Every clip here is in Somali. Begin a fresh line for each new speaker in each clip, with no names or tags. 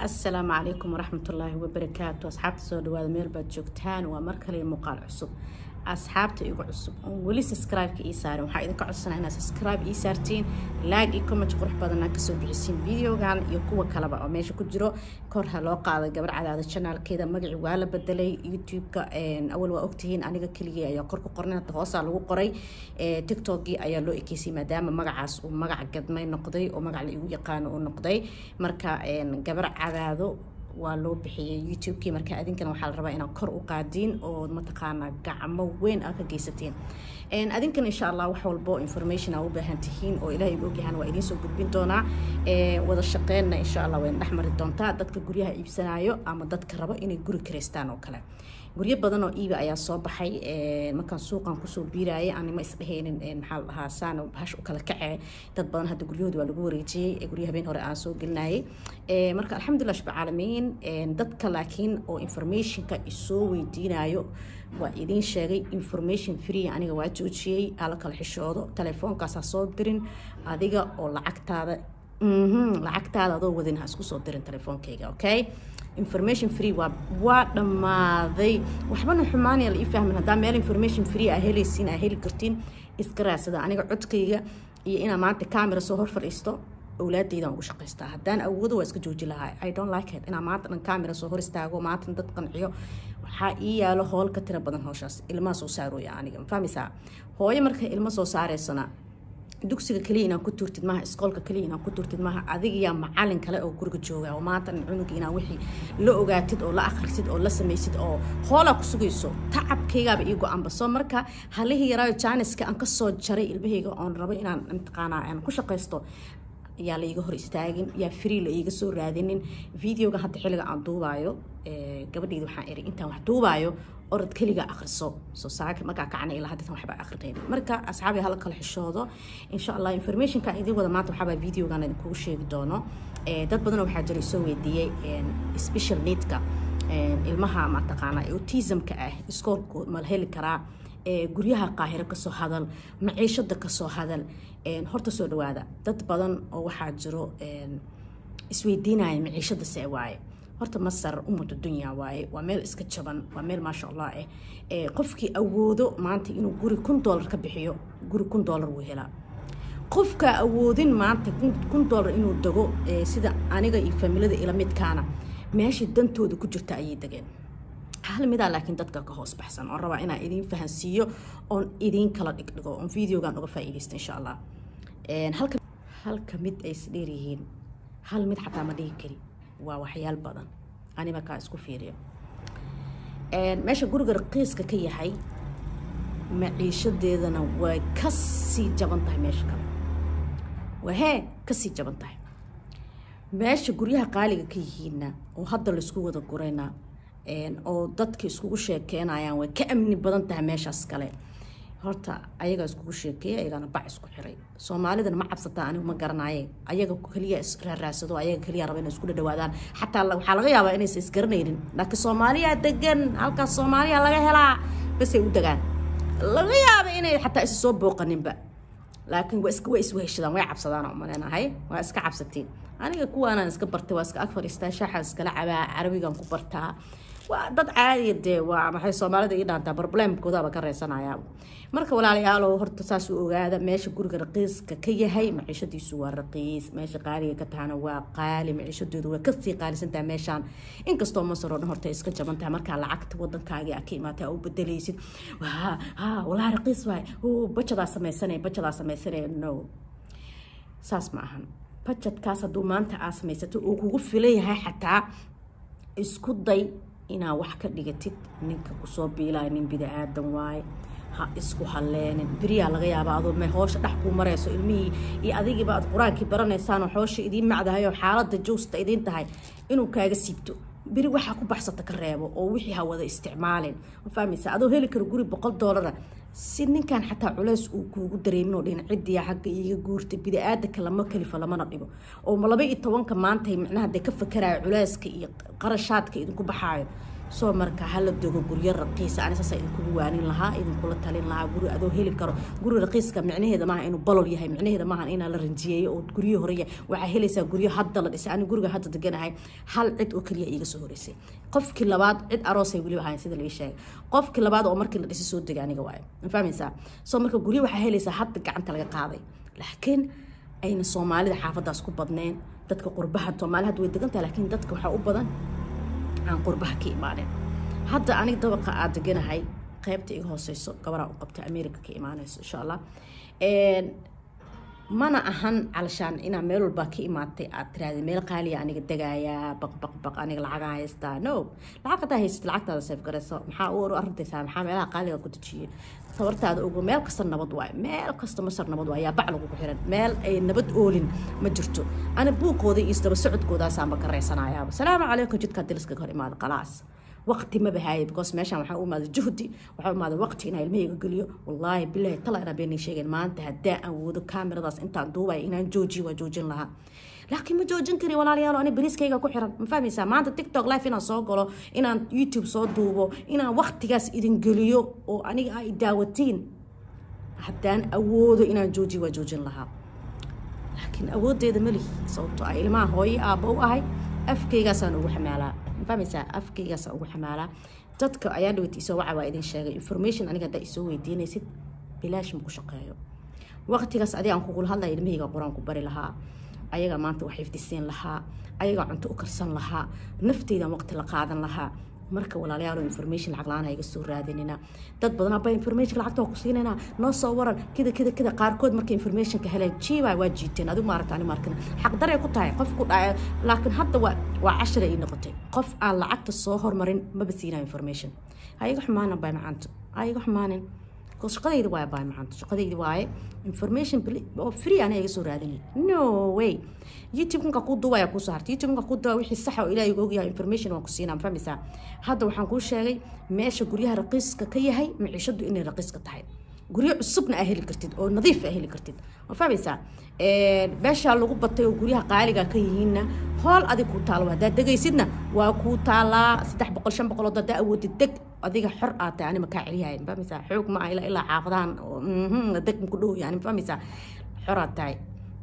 asalaamu calaykum waraxmatullaahi wabarakaatu asxaabta soo dhawaada meel baad joogtaan waa mar kale muuqaal cusub asxaabta igu cusub oon weli subscribe-ka ii saarin waxaa idinka codsanaa inaad subscribe ii saartiin laag iyo comment qurux badanaa kasoo bixisiin videogan iyo kuwa kaleba oo meesha ku jiro kor ha loo qaaday gabar cadaada janaalkeeda magaci waa la bedelay youtube-ka awal waa ogtihiin aniga keligii ayaa kor ku qornay hadda hoosaa lagu qoray tiktokgii ayaa loo ekeysay maadaama magacaas uu magac gadmay noqday oo magac la igu yaqaano uu noqday marka gabar cadaado waa loo bixiyay youtube-kii marka adinkana waxaa la rabaa inaad kor u qaadiin oo mataqaanaa gacmo weyn aa ka geysatiin adinkana insha allah wax walbo information aa u baahan tihiin oo ilahay u ogyahan waa idiin soo gudbin doonaa wada shaqeynna insha allah wayna dhex mari doontaa dadka guryaha iibsanayo ama dadka rabo inay guri karaystaan oo kale guryo badan oo iiba ayaa soo baxay markaan suuqan kusoo biirayay anima isdhehaynin maxaa la dhahaa saana bahash u kala kacee dad badan hadda guryahooda waa lagu wareejiyey guryo habeen hore aan soo gelinayay marka alxamdulillah shab caalamiin dadka laakiin oo informationka isoo weydiinayo waa idiin sheegay information free aniga waa joojiyey ala kala xishoodo telefoonkaasa soo dirin adiga oo lacagtaada lacagtaada adoo wadin ha isku soo dirin telefoonkayga okay information free waa waa dhammaaday waxbana xumaanaya la ii fahmin haddaa meel information free aa helaysiin aa heli kartiin iska raadsada aniga codkayga iyo inaa maanta camera soo hor fadhiisto awlaadaydan ugu shaqaystaa haddaan awoodo waa iska jooji lahaa i don't like it inaa maanta dhan camera soo hor istaago maanta dad qanciyo waxaa ii yaalo hool ka tira badan howshaas ilmaha soo saarooya aniga mafahmaysaa hooyo marka ilmo soo saareysana dugsiga kaliya inaan ku tuurtid maaha iskoolka kaliya inaan ku tuurtid maaha adigayaa macalin kale oo guriga jooga oo maanta cunuga inaa wixii la ogaatid oo la akhrisid oo la samaysid oo hoolaa ku sugayso tacabkaygaaba ii go-anba soo marka halihii yaraayo jaaniska aan kasoo jaray ilmahayga oon rabo inaan mataqaanaa aan ku shaqaysto yaa la iiga hor istaagin yaa free la iiga soo raadinin videoga hadda xilliga aan duubaayo gabadheyda waxaan eri intaan wax duubaayo orod keliga akhriso soo saaka markaa kacna ilaa haddatan waxba akhrinayna marka asxaabi hala kala xishoodo insha allah informationka idin wada maanta waxaabaa videogan idinkugu sheegi doono dad badan waxaa jira soo weydiiyey special needka ilmaha mataqaanaa autismka ah iskoolku ma heli karaa guryaha qaahiro kasoo hadal maciishada kasoo hadal horta soo dhawaada dad badan oo waxaa jiro isweydiinaya maciishada see waaye horta masar umada dunya waaye waa meel iska jaban waa meel maasha allah ah qofkii awoodo maanta inuu guri kun doolar ka bixiyo guri kun doolar wuu helaa qofka awoodin maanta kun doolar inuu dego sida aniga iyo familada ila midkaana meeshay dantooda ku jirta ayay degeen hal midaa laakiin dadka ka hoos baxsan oon rabaa inaan idiin fahansiiyo oon idiin kala dhigdhigo oon videogan uga faa'iidaysta insha allah halka halka mid ay isdheeryihiin hal mid xataa ma dhihi kari waa waxyaal badan ani markaa isku fiiriyo meesha guriga raqiiska ka yahay maciishadeedana way kasii jaban tahay meesha kale waa hee kasii jaban tahay meesha guryaha qaaliga ka yihiinna oo hadda laisku wada gurayna oo dadka iskugu sheekeynayaan way ka amni badan tahay meeshaas kale horta ayagaa iskugu sheekeeya ayagaana bac isku xiray soomaalidana ma cabsataa anigu ma garanaye ayaga keliya israaraadsado ayaga keliya raba inay isku dhadhawaadaan xataa waxaa laga yaabaa inaysan isgaranaynin laakiin soomaaliya degan halkaas soomaaliya laga helaa basay u degaan laga yaaba inay xataa isa soo booqaninba laakiin waa iska waa isweheshadaan way cabsadaan oo maleenahay waa iska cabsatiin aniga kuwaanaan iska bartay waa iska ag fadhiistaa shaaxa iskala cabaa carabigan ku bartaa waa dad caadiya dee waa maxay soomaalida ii dhaantaa problemkoodaaba ka reysanayaa marka walaalayaalow horta saas u ogaada meesha guriga raqiiska ka yahay maciishadiisu waa raqiis meesha qaaliga ka tahana waa qaali maciishadoodu way kasii qaalisantahay meeshaan inkastoo masar oo dhan horta iska jaban tahay markaa lacagta wadankaagii aa ka imaatay aa u bedelaysid ha walaa raqiis waay bajadaa sameysanaya bajadaa sameysanaya no saas ma ahan bajadkaas hadduu maanta aa samaysato uu kugu filan yahay xataa isku day inaa wax ka dhigatid ninka kusoo biilaya nin bida-aadan waaye ha isku haleenin beriyaa laga yaaba adoo me hoosha dhex kuu marayso ilmihii iyo adigiiba aad qur-aankii baranaysaanoo hoosha idiin macdahay oo xaaladda joosta idiin tahay inuu kaaga siibto beri waxaa ku baxsata ka reebo oo wixii ha wada isticmaalin ma fahmaysa adoo heli karo guri boqol doolara si ninkan xataa culeys uu kuugu dareemin oo dhin cidiya xagga iiga guurta bida-aadanka lama kalifa lamana dhibo oo laba iyo tobanka maanta micnaha dee ka fakaraayo culeyska iyo qarashaadka idinku baxaayo soo marka hala dogo guryo raqiisa ani saasa idinkugu waanin lahaa idinkula talin lahaa guri adoo heli karo guri raqiiska micnaheeda maaha inuu bolol yahay micnaheeda maaha inaa la ranjiyeeyo oo guryo horeya waxaa helaysaa guryo hadda la dhisay ani guriga hadda deganahay hal cid oo keliya iiga soo horeysay qofkii labaad cid aroosay weliba ahayn sida laii sheegay qofkii labaad oo markii la dhisay soo degay aniga waayo ma fahmaysaa soo marka guryo waxaa helaysaa hadda gacanta laga qaaday laakiin ayna soomaalida xaafadaas ku badneen dadka qurbaha soomaali hadda way degan tahay laakiin dadka waxaa u badan aan qurbaha ka imaaneen hadda aniga dabaqa aad deganahay qaybta iga hooseyso gabaraa u qabta america ka imaaneyso insha allah mana ahan calashaan inaa meel walbaa ka imaatay aad tiraahday meel qaaliya aniga degayaa baq baq baq aniga lacagaa haystaa no lacag hadaa haysat lacagtaada seef garayso maxaa u arintaysaa maxaa meelaha qaaliga ku dejiyay tabartaada ogo meel kasta nabad waaye meel kasta masar nabad waaye yaa bac lagugu xiran meel ay nabad oolin ma jirto ana buuqooda iyo isdaba socodkoodaasaanba ka reysanayaaba salaamu calaykum jidkaa diliska hor imaada qalaas waqti ma bahaaye because meeshaan waxaa u imaada juhdi waxaa u imaada waqti inaa ilmahayga geliyo wallaahi bilahi tala inaa beenay sheegeen maanta haddaa aan woodo kaamiradaas intaan duubaya inaan joojiyo waa joojin lahaa laakiin ma joojin kari walaalayaal ani bariiskayga ku xiran ma fahmaysaa maanta tiktok life inaan soo galo inaan youtube soo duubo inaan waqtigaas idin geliyo oo aniga ay daawatiin haddaan awoodo inaan joojiyo waa joojin lahaa laakiin awoodeeda malihi sababto ah ilmaha hooyo aabba u ahay afkaygaasaan ugu xamaalaa ma fahmaysaa afkaygaasaan ugu xamaalaa dadka ayaa dhaweyta isoo waca waa idin sheegay information aniga haddaa isoo weydiinaysid bilaash ma ku shaqeeyo waqtigaas adiga aan kugula hadlaya ilmahayga qur-aan ku bari lahaa ayagaa maanta wax ifdisiin lahaa ayagaa cunto u karsan lahaa nafteydan waqti la qaadan lahaa marka walaalayaal information lacag la-aan iga soo raadinina dad badan abaa information lacagta waa ku siinayna noo soo waran kida kida kida qaarkood marka informationka heleen jiibaa waa jiiteen adigu maaragta ani markana xaqdaray ku tahay qof ku dhacay laakiin hadda waa waa cashara ii noqotay qof aan lacagta soo hormarin maba siinaa information ayaga xumaanan baa macaanta ayaga xumaanin shaqadayda waaye baa macaanta shaqadayda waaye information oo free ana iga soo raadinay no way youtube nka kuu duubaya kuusoo hartay youtube nka kuu duubaya wixii saxa oo ilaahay uga ogyahay information waan ku siinaa ma fahmaysaa hadda waxaan kuu sheegay meesha guryaha raqiiska ka yahay maciishadu inay raqiiska tahay guryo cusubna aa heli kartid oo nadiif aa heli kartid ma fahmaysaa meeshaa lagu batay oo guryaha qaaliga ka yihiinna hool adig kuu taalo haddaad degaysidna waa kuu taalaa saddex boqol shan boqol oo haddaa awoodid deg adiga xor aad tahay anima kaa celiyahay ma fahmaysaa xoog ma ah ilaa ilaa xaafadahan deg ku dhow yani ma fahmaysaa xor aad tahay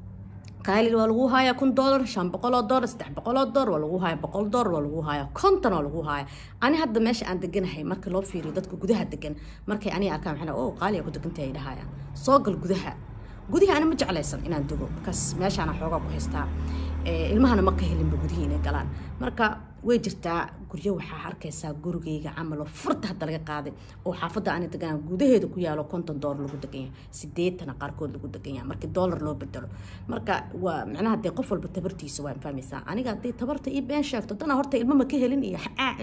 qaali waa lagu hayaa kun dollar shan boqol oo dollar saddex boqol oo dollar waa lagu haya boqol dollar waa lagu haya konton waa lagu haya ani hadda meesha aan deganahay marka loo fiiriyo dadka gudaha degan markay aniga arkaan maxaa oo qaaliga ku degantahay dhahaya soo gal gudaha gudihi ani ma jeclaysan inaan dego markaas meeshaana xoogaa ku haystaa ilmahana ma ka helinba gudihii inay galaan marka way jirtaa guryo waxaa arkaysaa gurigayga camal oo furta hadda laga qaaday oo xaafadda ani deganaa gudaheeda ku yaalo konton doolar lagu degan yahay sideetana qaarkood lagu degan yahay markii doolar loo bedelo marka waa macnaha dee qof walba tabartiisa waa fahmaysaa aniga haddii tabarta ii been sheegto dana horta ilmo ma ka helin iyo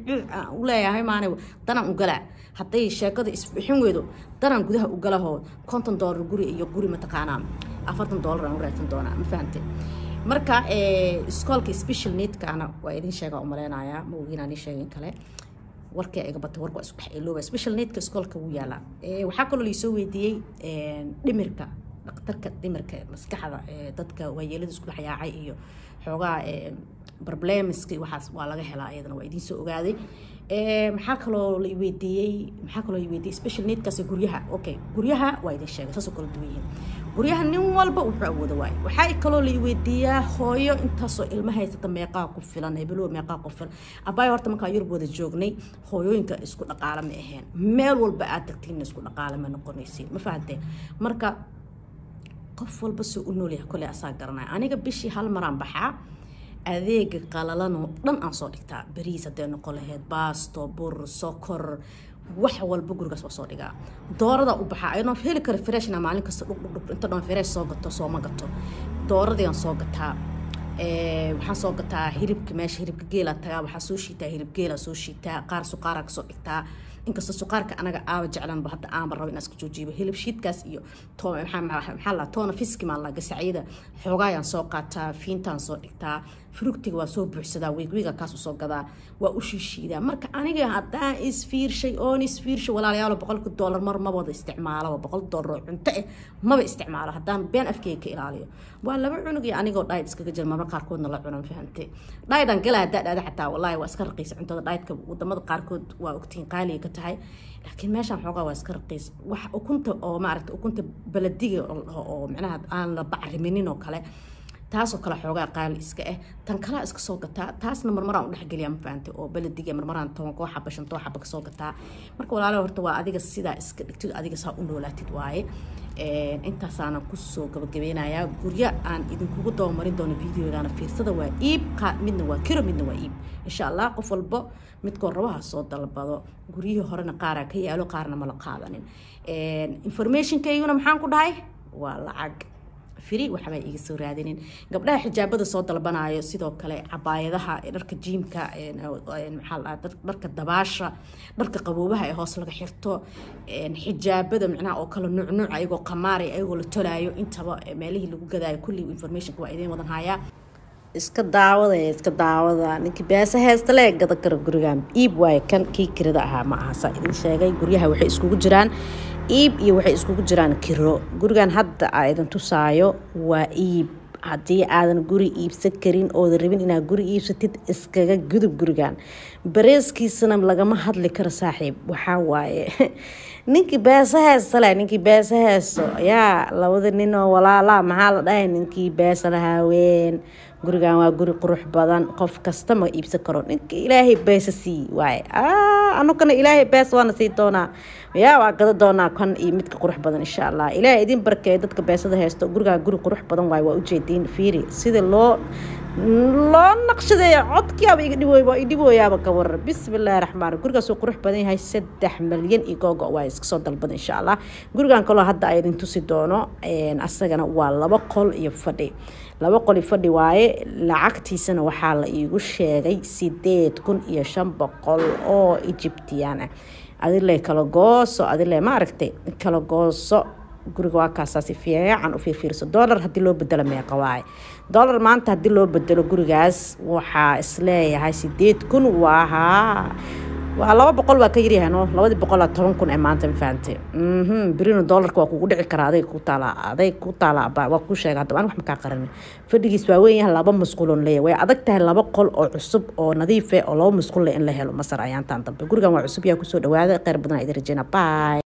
u leeyahay maana danaan ugalaa hadday sheekada isbixin weydo danaan gudaha ugalahoo konton doolar guri iyo guri mataqaanaa afartan doolar aan u raadsan doonaa ma fahamte marka iskoolka special needkaana waa idin sheegaa umaleynayaa ma ogiinaan ii sheegin kale warkii iga batay warka waa isku dhex ilooba special needka iskoolka wuu yaalaa waxaa kaloo laisoo weydiiyey dhimirka dhakhtarka dhimirka maskaxda dadka waayeelada isku dhex yaacay iyo xoogaa problemska waxaas waa laga helaa iyadana waa idiin soo ogaaday maxaa kaloo la weydiiyey maxaa kaloo la weydiiyey special needkaas guryaha okay guryaha waa idin sheegay saasoo kala duwan yihiin guryaha nin walba wuxuu awooda waaye waxaa kaloo la weydiiyaa hooyo intaasoo ilma haysata meeqaa ku filan hebelow meeqaa ku filan abaayo horta markaa yurub wada joognay hooyooyinka isku dhaqaale ma aheen meel walba aad tagtiin isku dhaqaale ma noqonaysiin ma fahanteen marka qof walba soo u noolyahay koley asaa garanaya aniga bishii hal maraan baxaa adeega qalalanoo dhan aan soo dhigtaa bariis hadday noqon lahayd baasto bur sokor wax walba gurigaas waa soo dhigaa doorada u baxaa ayadoo heli kara freshna maalin kasta dhugdhugdhug inta dhan fresh soo gato sooma gato dooradii aan soo gataa waxaan soo gataa hilibka meesha hilibka geela tagaa waxaa soo shiitaa hilib geela soo shiitaa qaar suqaara kasoo dhigtaa inkastoo suqaarka anaga aaba jeclanba hadda aanba rabo inaan iska joojiibo hilib shiidkaas iyo maxaa la toona fiski maa la gasacyada xoogaayaan soo qaataa fiintaan soo dhigtaa frugtiga waa soo buuxsadaa wiigwiiga kaas usoo gadaa waa u shiishiidaa marka aniga haddaan isfiirshay oon isfiirshay walaalayaalo boqolka doolar mar ma wada isticmaaloba boqol doolar oo cunto eh maba isticmaalo haddaan been afkeyga ka ilaaliyo waa laba cunug iyo anigoo dhaayid iskaga jira marmar qaarkoodna la cunan fahantay dhaayidan galaa haddaa dhaada xataa wallaahi waa iska raqiisa cuntada dhaayidka wadamada qaarkood waa ogtiin qaaliga ka tahay laakiin meeshaan xoogaa waa iska raqiis wax ukunta oo maaragta ukunta baladiga oo micnaha aan la bacriminin oo kale taasoo kale xoogaa qaali iska ah tan kalaa iska soo gataa taasna marmaraan u dhexgeliya ma fahantay oo baladiga marmaraan toban koo xaba shan too xaba kasoo gataa marka walaalo horta waa adiga sidaa iska dhigtid adiga saa u noolaatid waaye intaasaanan kusoo gabagabeynayaa guryo aan idinkugu dabamarin doono videogana fiirsada waa iib midna waa kiro midna waa iib insha allah qof walbo midkoo rabaha soo dalbado guryihii horena qaaraa ka yaalo qaarna mala qaadanin informationkayguna maxaan ku dhahay waa lacag firi waxbaa iga soo raadinin gabdhaha xijaabada soo dalbanayo sidoo kale cabaayadaha dharka jiimka maxaa dharka dabaasha dharka qaboobaha ee hoos laga xirto xijaabada micnaha oo kale nuucnuuc ayagoo qamaaraya ayagoo la tolaayo intaba meelihii lagu gadaayo kulli informationka waa idiin wadan hayaa iska daawada iska daawada ninkii beesa heesta le gada karo gurigan iib waaye kan kii kirada ahaa ma aha saa idin sheegay guryaha waxay iskugu jiraan iib iyo waxay iskugu jiraan kiro gurigan hadda aa idin tusaayo waa iib haddii aadan guri iibsan karin oodan rabin inaad guri iibsatid iskaga gudub gurigan bareeskiisana lagama hadli karo saaxiib waxaa waaye ninkii beesa heesta leh ninkii beesa heesto yaa labada nin oo walaalaa maxaa la dhahay ninkii beesa lahaaween gurigan waa guri qurux badan qof kasta ma iibsan karo ninka ilaahay beesa sii waaye anugana ilaahay bees waana sii doonaa yaa waa gada doonaa kan iyo midka qurux badan insha allah ilaahay idin barkeeya dadka beesada haysto gurigaa guri qurux badan waaye waa ujeediin fiiri sida loo loo naqshadeeya codkiiaba iga dhibooy waa idhibooyaaba ka warar bismillaahi raxmaan gurigaasuu qurux badan yahay saddex malyan iyo googo waa iska soo dalbada insha allah gurigan kaloo hadda ay idin tusi doono asagana waa laba qol iyo fadhi laba qoli fadhi waaye lacagtiisana waxaa la iigu sheegay sideed kun iyo shan boqol oo egyptian ah adile kala gooso adile maaragtay kala gooso guriga waa kaasaasi fiican u fiirfiirso dollar haddii loo bedelo meeqa waaye dollar maanta haddii loo bedelo gurigaas waxaa isleeyahay sideed kun waahaa waa laba boqol waa ka yaryahay no labadii boqolaa toban kun ee maanta mafahante berino dollarka waa kugu dhici karaa aday ku taala aday ku taala waa ku sheega haddaba an wax makaa qaran fadhigiis waa weyn yahay laba masquuloon leeyahay way adag tahay laba qol oo cusub oo nadiif eh oo laba masquul leh in la helo masar ayaantaan dambe gurigan waa cusub yaa kusoo dhawaada kheyr badan idin rajeyna bye